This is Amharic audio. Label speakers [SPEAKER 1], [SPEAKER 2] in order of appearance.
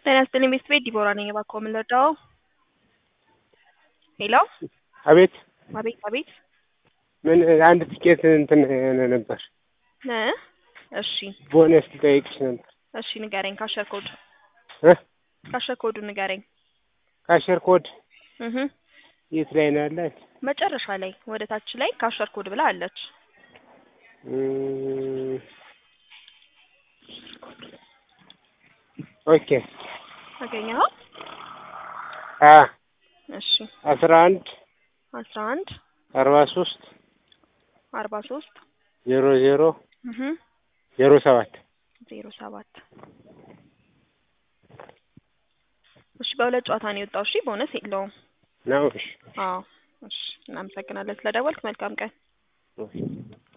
[SPEAKER 1] ጤና ይስጥልኝ ቤት ቤት ዲቦራ ነኝ። እባክዎ ምን ልርዳዎ? ሄሎ
[SPEAKER 2] አቤት
[SPEAKER 1] አቤት አቤት
[SPEAKER 2] ምን አንድ ትኬት እንትን ነበር
[SPEAKER 1] እ እሺ
[SPEAKER 2] ቦነስ ልጠይቅሽ ነበር።
[SPEAKER 1] እሺ ንገረኝ። ካሸር ኮድ
[SPEAKER 2] እ
[SPEAKER 1] ካሸር ኮዱ ንገረኝ።
[SPEAKER 2] ካሸር ኮድ
[SPEAKER 1] እህ
[SPEAKER 2] የት ላይ ነው ያላት?
[SPEAKER 1] መጨረሻ ላይ ወደ ታች ላይ ካሸር ኮድ ብላ አለች።
[SPEAKER 2] እም፣ ኦኬ
[SPEAKER 1] አገኘኸው?
[SPEAKER 2] አ
[SPEAKER 1] እሺ
[SPEAKER 2] አስራ አንድ
[SPEAKER 1] አስራ አንድ
[SPEAKER 2] አርባ ሶስት
[SPEAKER 1] አርባ ሶስት
[SPEAKER 2] ዜሮ ዜሮ
[SPEAKER 1] እህ
[SPEAKER 2] ዜሮ ሰባት
[SPEAKER 1] ዜሮ ሰባት እሺ በሁለት ጨዋታ ነው የወጣው። እሺ ቦነስ የለውም።
[SPEAKER 2] ነው። እሺ
[SPEAKER 1] አዎ እሺ እናመሰግናለን ስለደወልክ። መልካም ቀን።
[SPEAKER 2] እሺ